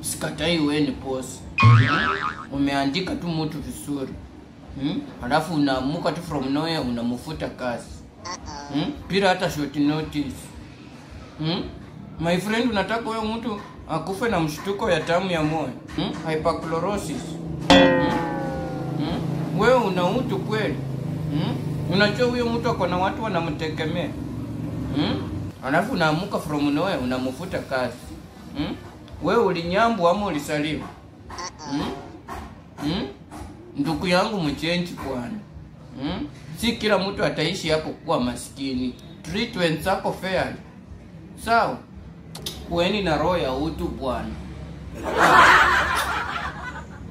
sikatai wewe ni boss umeandika tu mtu vizuri hmm? alafu unaamuka tu from nowhere unamfuta kazi hmm? bila hata short notice hmm? my friend unataka huyo mtu akufe na mshtuko ya tamu ya moyo hmm? hyperchlorosis hmm? hmm? wewe una utu kweli hmm? unajua huyo mtu ako na watu wanamtegemea hmm? alafu unaamuka from nowhere unamfuta kazi hmm? wewe ulinyambu ama ulisalimu hmm? hmm? ndugu yangu mchenji bwana hmm? si kila mtu ataishi hapo kuwa maskini treat wenzako fairly sawa kueni na roho ya utu bwana